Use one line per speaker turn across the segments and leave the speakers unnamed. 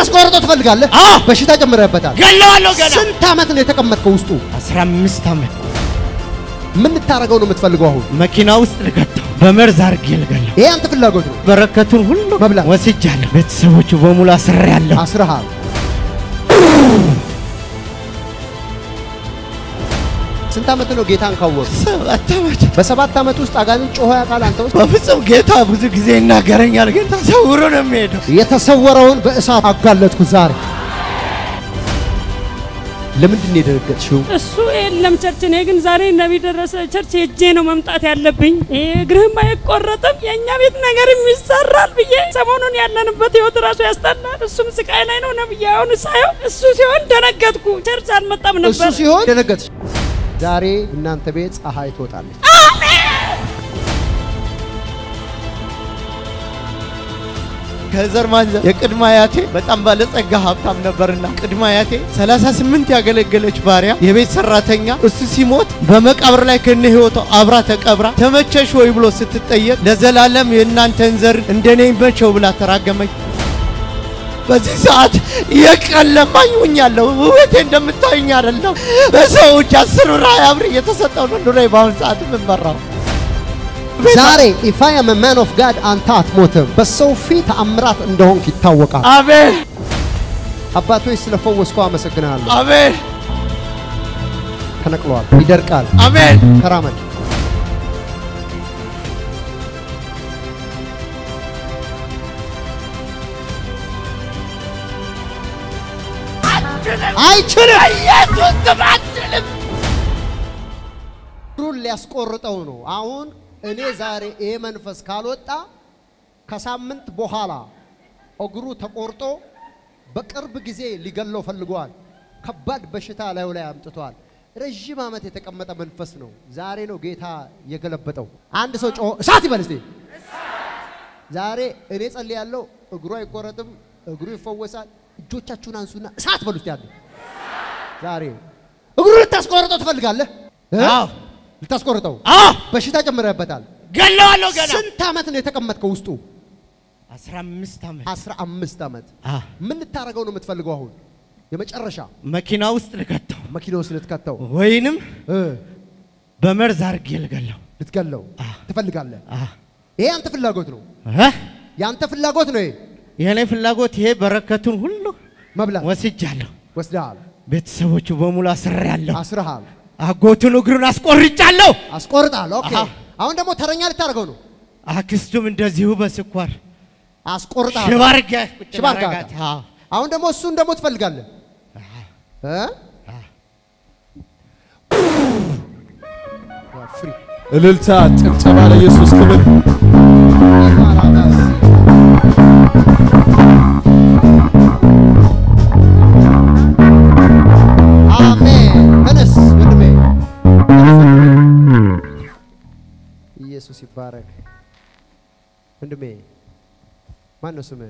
ልታስቆርጠው ትፈልጋለህ?
አዎ።
በሽታ ጨምረህበታል።
ገለዋለሁ ገና
ስንት ዓመት ነው የተቀመጥከው ውስጡ?
15 ዓመት
ምን ልታደርገው ነው የምትፈልገው አሁን?
መኪና ውስጥ ልከተው በመርዝ አድርጌ ልገለው።
ይሄ አንተ ፍላጎት ነው።
በረከቱን ሁሉ
መብላት።
ወስጃለሁ። ቤተሰቦቹ በሙሉ አስሬያለሁ።
አስረሃል። ስንት ዓመት ነው ጌታን ካወቅ?
ሰባት ዓመት
በሰባት ዓመት ውስጥ አጋንንት ጮሆ ያውቃል አንተ ውስጥ?
በፍጹም ጌታ ብዙ ጊዜ ይናገረኛል፣ ግን ተሰውሮ ነው የሚሄደው።
የተሰወረውን በእሳት አጋለጥኩ ዛሬ። ለምንድን ነው የደነገጥሽው?
እሱ የለም ቸርች። እኔ ግን ዛሬ ነቢይ ደረሰ ቸርች ሄጄ ነው መምጣት ያለብኝ። ይሄ እግርህም አይቆረጥም የእኛ ቤት ነገርም ይሰራል ብዬ ሰሞኑን ያለንበት ህይወት ራሱ ያስጠላል። እሱም ስቃይ ላይ ነው ነብዬ። አሁን ሳየው እሱ ሲሆን ደነገጥኩ። ቸርች አልመጣም
እሱ
ነበር።
ሲሆን ደነገጥሽ። ዛሬ እናንተ ቤት ፀሐይ ትወጣለች።
ከዘር ማንዘር የቅድመ አያቴ በጣም ባለጸጋ ሀብታም ነበርና ቅድመ አያቴ 38 ያገለገለች ባሪያ የቤት ሰራተኛ እሱ ሲሞት በመቃብር ላይ ከነ ህይወቷ አብራ ተቀብራ ተመቸሽ ወይ ብሎ ስትጠየቅ ለዘላለም የእናንተን ዘር እንደኔ ይመቸው ብላ ተራገመች። በዚህ ሰዓት የቀን ለማኝ ሆኛለሁ። ውበቴ እንደምታዩኝ አይደለም። በሰዎች አስር ብር ሃያ ብር እየተሰጠው ነው ኑሮዬ በአሁኑ ሰዓት የምመራው።
ዛሬ ኢፍ አይ አም ማን ኦፍ ጋድ አንተ አትሞትም። በሰው ፊት ተአምራት እንደሆንክ ይታወቃል።
አሜን
አባቶች ስለፈወስከው አመሰግናለሁ።
አሜን
ተነቅሏል፣ ይደርቃል።
አሜን
ተራመድ። አይችልም።
ኢየሱስ ስም አትችልም።
እግሩን ሊያስቆርጠው ነው። አሁን እኔ ዛሬ ይሄ መንፈስ ካልወጣ ከሳምንት በኋላ እግሩ ተቆርጦ በቅርብ ጊዜ ሊገለው ፈልጓል። ከባድ በሽታ ላዩ ላይ አምጥቷል። ረዥም ዓመት የተቀመጠ መንፈስ ነው። ዛሬ ነው ጌታ የገለበጠው። አንድ ሰው ጮሆ እሳት ይበል እስቲ። ዛሬ እኔ ጸልያለሁ። እግሩ አይቆረጥም፣ እግሩ ይፈወሳል። እጆቻችሁን አንሱና እሳት በሉ እስቲ። ያለ ዛሬ እግሩ ልታስቆርጠው ትፈልጋለህ? እ?
አዎ
ልታስቆርጠው
አዎ
በሽታ ጨምረህበታል።
ገለዋለሁ ገና
ስንት ዓመት ነው የተቀመጥከው ውስጡ?
15 ዓመት
አስራ አምስት ዓመት።
አዎ
ምን ልታደርገው ነው የምትፈልገው አሁን? የመጨረሻ
መኪና ውስጥ ልከተው
መኪና ውስጥ ልትከተው
ወይንም
እ
በመርዝ አድርጌ ልገለው።
ልትገለው
አ።
ትፈልጋለህ?
አዎ
ይሄ አንተ ፍላጎት ነው።
እ?
የአንተ ፍላጎት ነው። ይሄ
የኔ ፍላጎት ይሄ በረከቱን ሁሉ
መብላት
ወስጃለሁ።
ወስደሃል፣
ቤተሰቦቹ በሙሉ አስሬያለሁ።
አስረሃል፣
አጎቱን እግሩን አስቆርጫለሁ።
አስቆርጣል። ኦኬ።
አሃ።
አሁን ደግሞ ተረኛ ልታደርገው ነው።
አክስቱም እንደዚሁ በስኳር
አስቆርጣል።
ሽባ አድርጌ ቁጭ
ሽባ አድርጋት።
ማድረጋት። አዎ
አሁን ደግሞ እሱን ደግሞ ትፈልጋለህ እ? ፍሪ
እልልታ፣ ጭብጨባ ለኢየሱስ ክብር።
አሜን። ተነስ ወንድሜ፣ ተነስ ወንድሜ። ኢየሱስ ይባረክ። ወንድሜ ማን ነው ስምህ?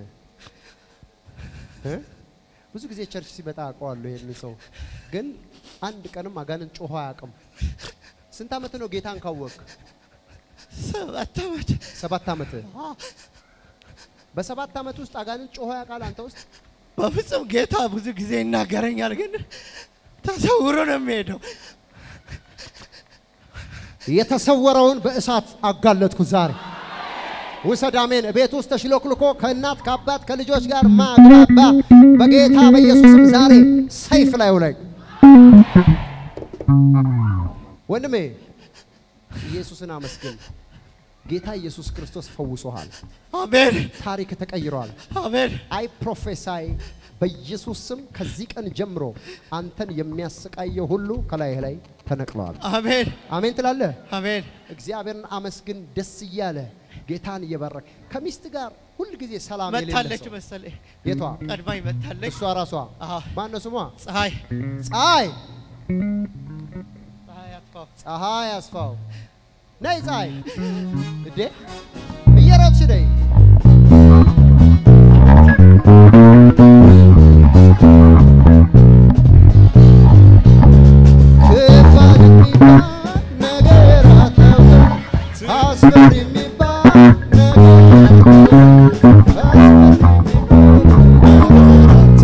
እ? ብዙ ጊዜ ቸርች ሲመጣ አውቀዋለሁ ይሄንን ሰው፣ ግን አንድ ቀንም አጋንንት ጮሆ አያውቅም። ስንት ዓመት ነው ጌታን ካወቅ?
ሰባት ዓመት
ሰባት ዓመት። በሰባት ዓመት ውስጥ አጋንንት ጮሆ ያውቃል አንተ ውስጥ?
በፍጹም ጌታ ብዙ ጊዜ ይናገረኛል፣ ግን ተሰውሮ ነው የሚሄደው።
የተሰወረውን በእሳት አጋለጥኩ ዛሬ። ውሰድ። አሜን። ቤት ውስጥ ተሽሎክልኮ ከእናት ከአባት ከልጆች ጋር ማግባባ በጌታ በኢየሱስም ዛሬ ሰይፍ ላዩ ላይ ወንድሜ ኢየሱስን አመስግን። ጌታ ኢየሱስ ክርስቶስ ፈውሶሃል።
አሜን
ታሪክ ተቀይሯል።
አሜን
አይ ፕሮፌሳይ በኢየሱስ ስም ከዚህ ቀን ጀምሮ አንተን የሚያሰቃየው ሁሉ ከላይህ ላይ ተነቅለዋል።
አሜን
አሜን ትላለህ።
አሜን።
እግዚአብሔርን አመስግን ደስ እያለ ጌታን እየባረክ ከሚስት ጋር ሁል ጊዜ ሰላም የሌለ
መታለች
ሰው
መሰለኝ፣
የቷ
ቀድማኝ መታለች።
እሷ ራሷ
አዎ።
ማን ነው ስሟ?
ፀሐይ
ፀሐይ
ፀሐይ አጥፋው።
ፀሐይ አስፋው ነይ ፀሐይ እንዴ እየሮጥሽ ነይ ከባድ የሚባል ነገር አታውቅም። አስፈሪ የሚባል ነገር አታውቅም። አስፈሪ የሚባል ነገር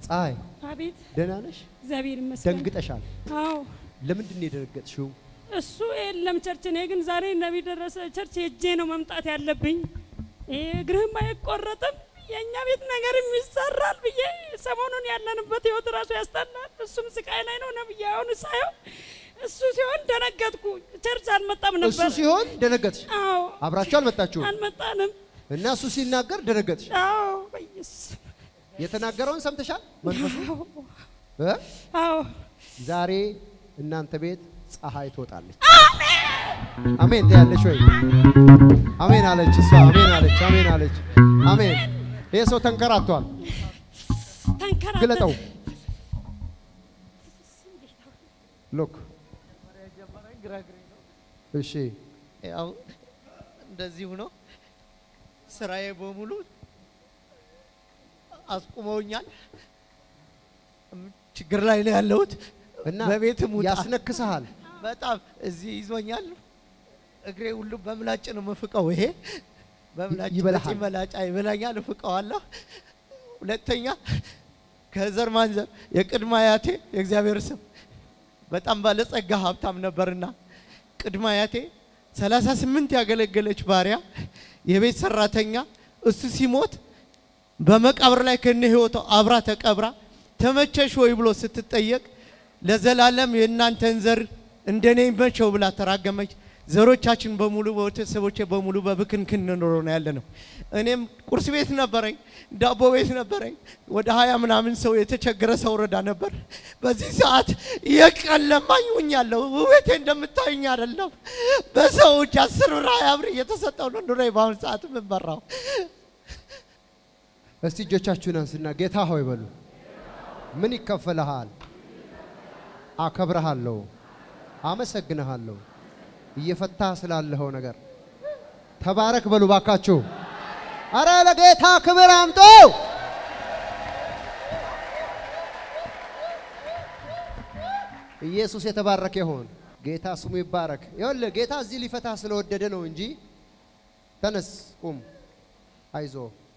ፀሐይ
አቤት
ደህና ነሽ?
እግዚአብሔር ይመስገን።
ደንግጠሻል።
አዎ
ለምንድን ነው የደነገጥሽው?
እሱ የለም ቸርች። እኔ ግን ዛሬ ነቢይ ደረሰ ቸርች ሄጄ ነው መምጣት ያለብኝ። ይሄ እግርህም አይቆረጥም የእኛ ቤት ነገርም ይሰራል ብዬ ሰሞኑን ያለንበት ህይወት ራሱ ያስጠላል። እሱም ስቃይ ላይ ነው ነብዬ። አሁን ሳየው እሱ ሲሆን ደነገጥኩ። ቸርች አልመጣም
እሱ
ነበር።
ሲሆን ደነገጥሽ።
አዎ
አብራችሁ አልመጣችሁም
አልመጣንም።
እና እሱ ሲናገር ደነገጥሽ።
አዎ በኢየሱስ
የተናገረውን ሰምተሻል? መንፈሱ
አዎ
እ?
አዎ
ዛሬ እናንተ ቤት ፀሐይ ትወጣለች። አሜን ትያለሽ ወይ? አሜን አለች እሷ። አሜን አለች። አሜን አለች። አሜን። ይሄ ሰው ተንከራቷል።
ተንከራተት
ግለጠው። ሎክ እሺ
ያው እንደዚህ ሆኖ ስራዬ በሙሉ አስቁመውኛል። ችግር ላይ ነው ያለሁት።
እና
በቤትም ውጣ
ያስነክስሃል።
በጣም እዚህ ይዞኛል። እግሬ ሁሉ በምላጭ ነው የምፍቀው። ይሄ በምላጭ
ይበላሃል።
በጢም መላጫ ይበላኛል፣ እፍቀዋለሁ። ሁለተኛ ከዘር ማንዘር የቅድመ አያቴ የእግዚአብሔር ስም በጣም ባለጸጋ ሀብታም ነበርና ቅድመ አያቴ 38 ያገለገለች ባሪያ የቤት ሰራተኛ እሱ ሲሞት በመቃብር ላይ ከነ ህይወቷ አብራ ተቀብራ ተመቸሽ ወይ ብሎ ስትጠየቅ ለዘላለም የእናንተን ዘር እንደኔ ይመቸው ብላ ተራገመች። ዘሮቻችን በሙሉ ቤተሰቦቼ በሙሉ በብክንክን ኖሮ ነው ያለ ነው። እኔም ቁርስ ቤት ነበረኝ፣ ዳቦ ቤት ነበረኝ። ወደ ሀያ ምናምን ሰው የተቸገረ ሰው ረዳ ነበር። በዚህ ሰዓት የቀን ለማኝ ሁኛለሁ። ውቤቴ እንደምታዩኝ አይደለም። በሰው እጅ አስር ብር ሀያ ብር እየተሰጠው ነው ኑሮዬ በአሁኑ ሰዓት የምመራው።
እስቲ እጆቻችሁን አንስና ጌታ ሆይ በሉ። ምን ይከፈልሃል? አከብረሃለሁ፣ አመሰግንሃለሁ እየፈታ ስላለኸው ነገር ተባረክ በሉ ባካችሁ። አረ ለጌታ ክብር አምጦ ኢየሱስ የተባረከ ይሁን። ጌታ ስሙ ይባረክ። ይኸውልህ ጌታ እዚህ ሊፈታ ስለወደደ ነው እንጂ ተነስ፣ ቁም፣ አይዞ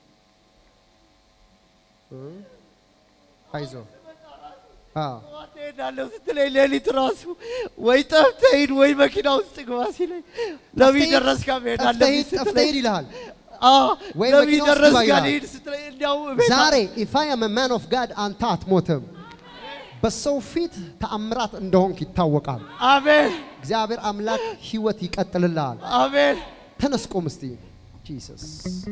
እ? አይዞ አዎ
ትሄዳለሁ ስትለኝ ሌሊት ራሱ ወይ ጠፍተህ ሂድ ወይ መኪና ውስጥ ግባ ሲለኝ ነቢይ ደረስ ጋር መሄድ
ጠፍተህ
አለብኝ
ሂድ፣ ጠፍተህ
ስትለኝ
ሂድ ይልሃል።
አዎ
ወይ
ነቢይ
መኪና ውስጥ
ደረስ
ግባ
ጋር
ይልሃል።
ልሂድ ስትለኝ እንዲያው ቤት
ዛሬ ኢፍ አይ አም ማን ኦፍ ጋድ አንተ አትሞትም። በሰው ፊት ተአምራት እንደሆንክ ይታወቃል።
አሜን
እግዚአብሔር አምላክ ህይወት ይቀጥልልሃል።
አሜን
ተነስ ቁም እስቲ። ጂሰስ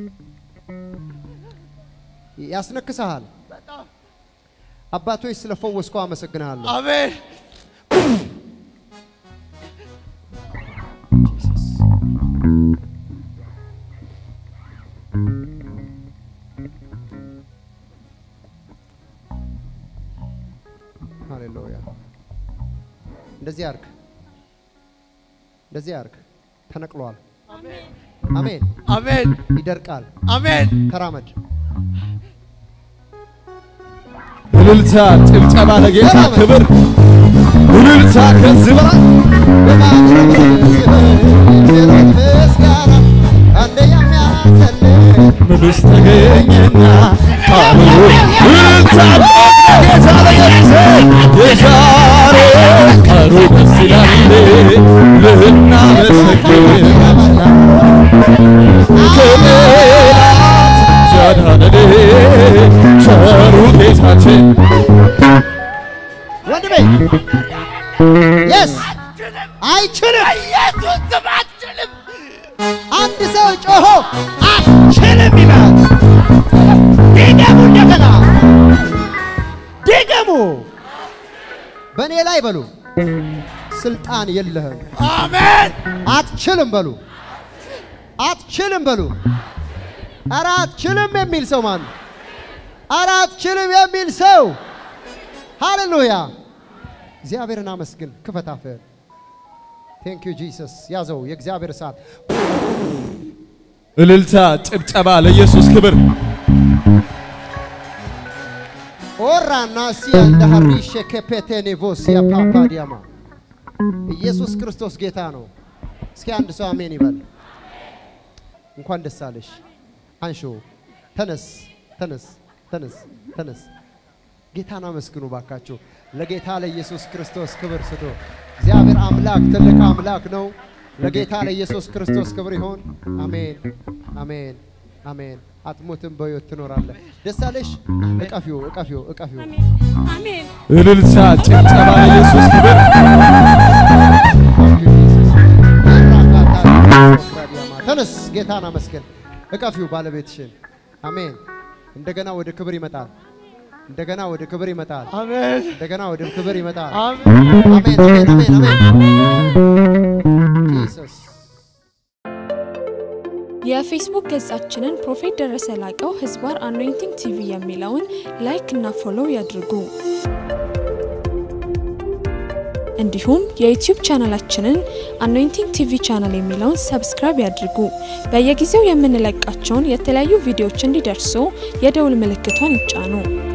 ያስነክስሃል።
በጣም
አባቶች ስለፈወስከው አመሰግንሃለሁ።
አሜን
ጂሰስ ሃሌሉያ። እንደዚህ አርግ፣ እንደዚህ አርግ። ተነቅሏል። አሜን።
አሜን
ይደርቃል።
አሜን
ተራመድ።
እልልታ፣ ጭብጨባ ለጌታ ክብር። እልልታ ከዚህ በላይ ምንስ ተገኘና ቃሉ እልልታ ለጌታ ለኢየሱስ የዛሬ ቀኑ ደስ ይላል ልናመሰግን ከጠላት ያዳነን ቸሩ ጌታችን
ወንድሜ የስ አይችልም።
ኢየሱስ ስም አትችልም
አንድ ሰው ጮሆ አትችልም ይበል። ድገሙ፣ እንደገና ድገሙ። በእኔ ላይ በሉ ስልጣን የለህም።
አሜን
አትችልም በሉ አትችልም በሉ። ኧረ አትችልም የሚል ሰው ማን? ኧረ አትችልም የሚል ሰው ሃሌሉያ። እግዚአብሔርን አመስግን። ክፈት አፍህን። ቴንክ ዩ ጂሰስ። ያዘው የእግዚአብሔር እሳት
እልልታ፣ ጭብጨባ ለኢየሱስ ክብር።
ኦራና ሲያ እንደ ሀሪሼ ከፔቴኔቮሲያ ፓፓዲያማ ኢየሱስ ክርስቶስ ጌታ ነው። እስኪ አንድ ሰው አሜን ይበል። እንኳን ደስ አለሽ። አንሾ ተነስ፣ ተነስ፣ ተነስ፣ ተነስ። ጌታን አመስግኑ ባካችሁ። ለጌታ ለኢየሱስ ክርስቶስ ክብር ስጡ። እግዚአብሔር አምላክ ትልቅ አምላክ ነው። ለጌታ ለኢየሱስ ክርስቶስ ክብር ይሆን። አሜን፣ አሜን፣ አሜን። አትሞትም፣ በሕይወት ትኖራለህ። ደስ አለሽ። እቀፊው፣ እቀፊው፣ እቀፊው።
አሜን አሜን።
እልልታ፣ ጭብጨባ ለኢየሱስ ክብር።
ተነስ፣ ጌታን አመስግን። እቀፊው ባለቤትሽን። አሜን። እንደገና ወደ ክብር ይመጣል። እንደገና ወደ ክብር ይመጣል።
አሜን
እንደገና ወደ ክብር ይመጣል።
አሜን
አሜን፣ አሜን፣ አሜን፣ አሜን። ጂሰስ
የፌስቡክ ገጻችንን ፕሮፌት ደረሰ ላቀው ህዝባር አኖይንቲንግ ቲቪ የሚለውን ላይክ እና ፎሎው ያድርጉ። እንዲሁም የዩቲዩብ ቻናላችንን አኖይንቲንግ ቲቪ ቻናል የሚለውን ሰብስክራይብ ያድርጉ። በየጊዜው የምንለቃቸውን የተለያዩ ቪዲዮዎች እንዲደርሱ የደውል ምልክቷን ይጫኑ።